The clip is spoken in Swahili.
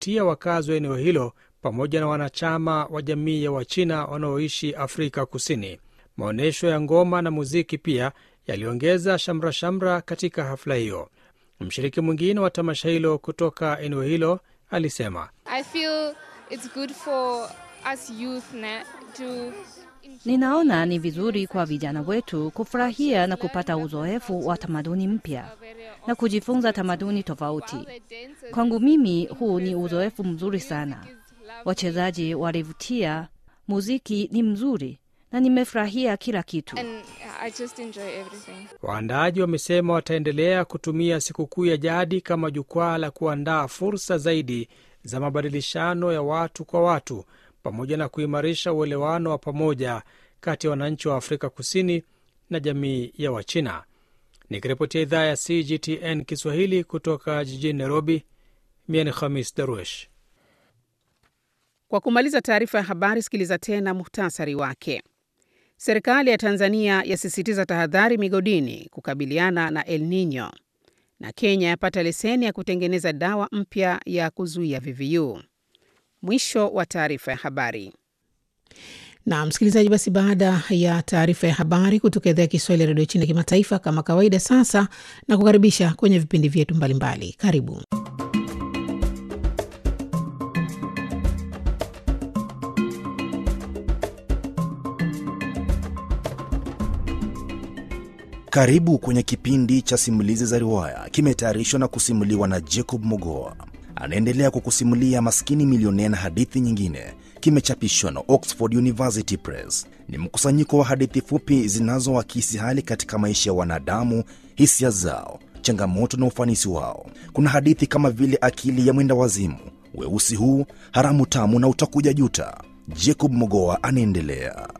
kuvutia wakazi wa eneo hilo pamoja na wanachama wa jamii ya Wachina wanaoishi Afrika Kusini. Maonyesho ya ngoma na muziki pia yaliongeza shamra shamra katika hafla hiyo. Mshiriki mwingine wa tamasha hilo kutoka eneo hilo alisema, I feel it's good for us youth na, to Ninaona ni vizuri kwa vijana wetu kufurahia na kupata uzoefu wa tamaduni mpya na kujifunza tamaduni tofauti. Kwangu mimi huu ni uzoefu mzuri sana. Wachezaji walivutia, muziki ni mzuri na nimefurahia kila kitu. and I just enjoy everything. Waandaaji wamesema wataendelea kutumia sikukuu ya jadi kama jukwaa la kuandaa fursa zaidi za mabadilishano ya watu kwa watu pamoja na kuimarisha uelewano wa pamoja kati ya wananchi wa Afrika Kusini na jamii ya Wachina. Nikiripotia idhaa ya CGTN Kiswahili kutoka jijini Nairobi, mie ni Khamis Daruesh. Kwa kumaliza taarifa ya habari, sikiliza tena muhtasari wake. Serikali ya Tanzania yasisitiza tahadhari migodini kukabiliana na El Nino, na Kenya yapata leseni ya kutengeneza dawa mpya ya kuzuia VVU. Mwisho wa taarifa ya habari. Na msikilizaji, basi baada ya taarifa ya habari kutoka idhaa ya Kiswahili ya redio China kimataifa, kama kawaida, sasa na kukaribisha kwenye vipindi vyetu mbalimbali. Karibu. Karibu kwenye kipindi cha simulizi za riwaya, kimetayarishwa na kusimuliwa na Jacob Mogoa. Anaendelea kukusimulia Maskini Milionea na hadithi nyingine. Kimechapishwa na Oxford University Press. Ni mkusanyiko wa hadithi fupi zinazoakisi hali katika maisha ya wanadamu, hisia zao, changamoto na ufanisi wao. Kuna hadithi kama vile Akili ya Mwenda Wazimu, Weusi Huu, Haramu Tamu na Utakuja Juta. Jacob Mogoa anaendelea.